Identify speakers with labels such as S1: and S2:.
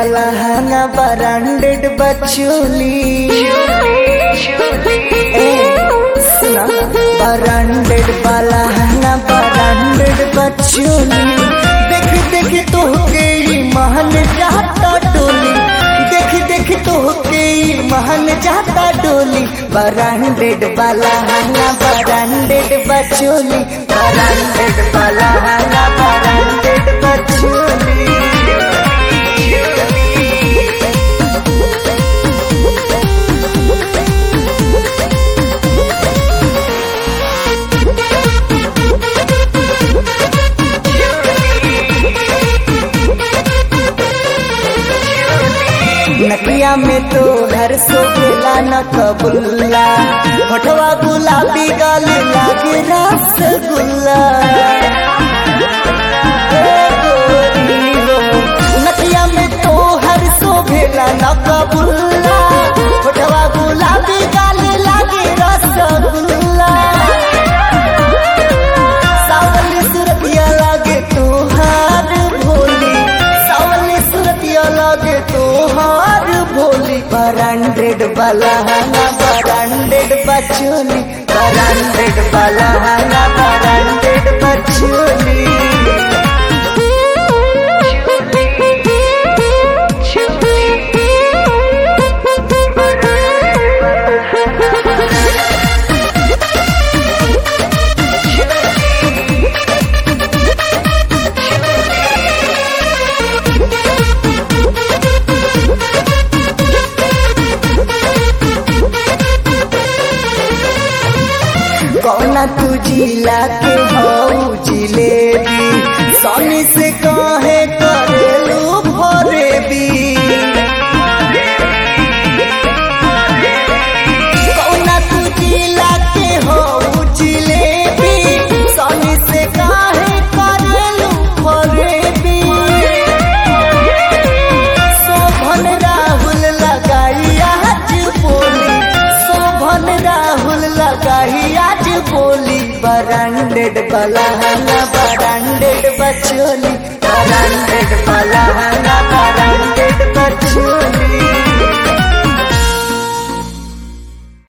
S1: वाला हना ब्रांडेड बचोली ए सुना ब्रांडेड वाला हना ब्रांडेड बचोली देख देख तो गई महन जाता डोली देख देख तो गई महन जाता डोली ब्रांडेड वाला हना ब्रांडेड बचोली ब्रांडेड वाला हना ब्रांडेड बचोली नकिया में तो घर सो गेला न कबुल्ला होठवा गुलाबी गाल लागे रसगुल्ला ए गोरी हो, नकिया में तो हर सो भेला न कबुल्ला होठवा गुलाबी गाल लागे रसगुल्ला सावली सुरतिया लागे तोहार भोली सावली सुरतिया लागे तोहार भोली ब्रांडेड वाला हना ब्रांडेड बचोली ब्रांडेड वाला हना ब्रांडेड बचोली कौना तू जिला के हऊ जिलेबी सोनी से कहे करेलू भरेबी कौना तू जिला के हऊ जिलेबी सोनी से कहे करेलू भरेबी शोभन राहुल लगाई आज बोली शोभन राहुल लगाई आज बोली ब्रांडेड बलहना ब्रांडेड बचोली ब्रांडेड बलहना ब्रांडेड बचोली